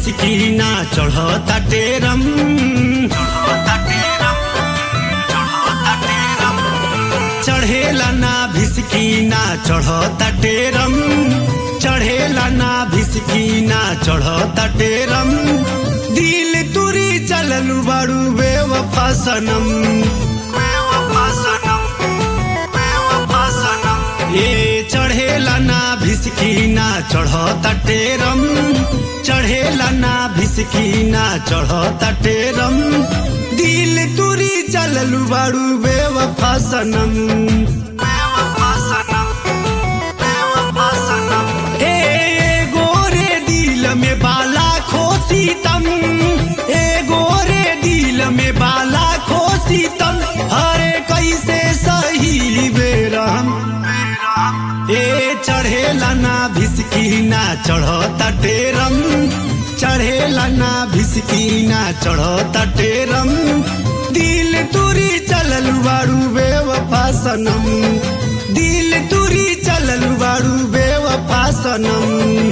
भिसकी ना चढ़ता टेरम चढ़ेला ना भिसकी ना चढ़ता टेरम चढ़ेला ना भिसकी ना चढ़ता टेरम दिल तुरी चललू बारू बेवफा सनम ए चढ़ेला ना भिसकी ना चढ़ता टेरम चढ़ेला ना भिसकी ना चढ़ता टेरम दिल तुरी चललू बारू बेवफा सनम ए गोरे दिल में बाला खोसी तम ए गोरे दिल में बाला खोसी तम हरे कैसे सही बेरहम ए चढ़ेला ना भिसकी ना चढ़ता टेरम चढ़ेला ना भिसकी ना चढ़ता टेरम दिल तुरी चलल बारू बेवफा सनम दिल तुरी चलल बारू बेवफा सनम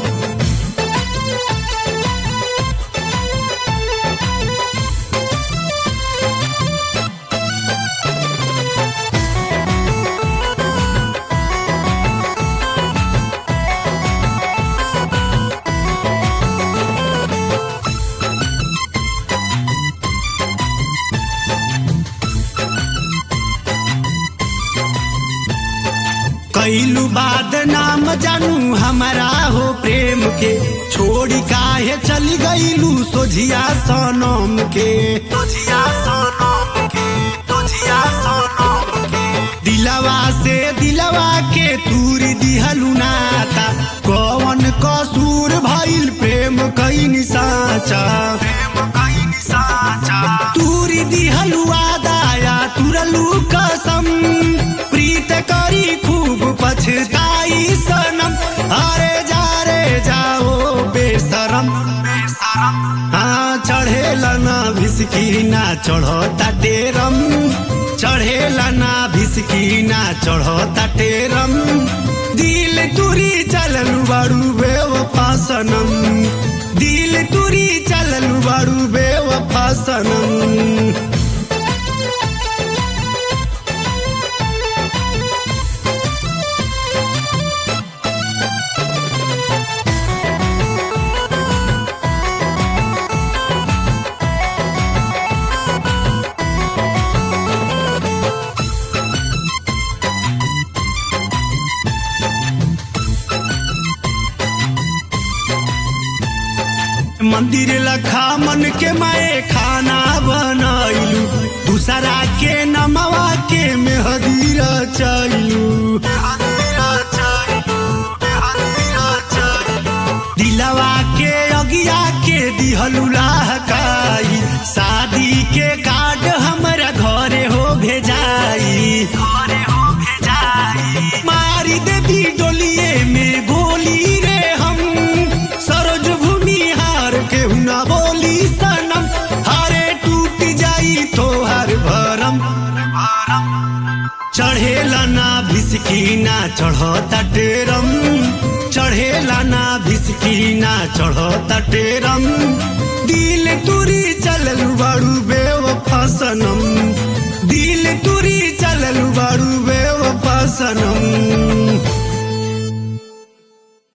कैलू बाद नाम जानू हमारा हो प्रेम के छोड़ी काहे चली गईलू सोझिया सनम के सोझिया सनम के सोझिया सनम के दिलवा से दिलवा के तूर दिहलू नाता कौन कसूर भइल प्रेम कैनी साचा प्रेम कैनी साचा तूरी दिहलू आदाया तुरलू कसम प्रीत करी खूब पछताई सनम अरे जा रे जाओ बेसरम हाँ चढ़ेला ना भिसकी ना चढ़ता टेरम चढ़ेला ना भिसकी ना चढ़ता टेरम दिल तुरी चललू बारू बेवफा सनम दिल तुरी चललू बारू बेवफा सनम मंदिर लखा मन के मैं खाना बनैलू दूसरा के नमवा के मेहदीरा चैलू दिलवा के अगिया के दिहलू लहकाई शादी के कार्ड हमरा घरे हो भेजाई घरे हो भेजाई मारी देवी डोलिए में गोली रे हम सरोज भूमि हार के हुना बोली सनम हारे टूट जाई तो हर भरम चढ़ेला ना भिसकी ना चढ़ता टेरम चढ़ेला ना भिसकी ना चढ़ता टेरम दिल तुरी चललू बारू बेवफा सनम दिल तुरी चललू बारू बेवफा सनम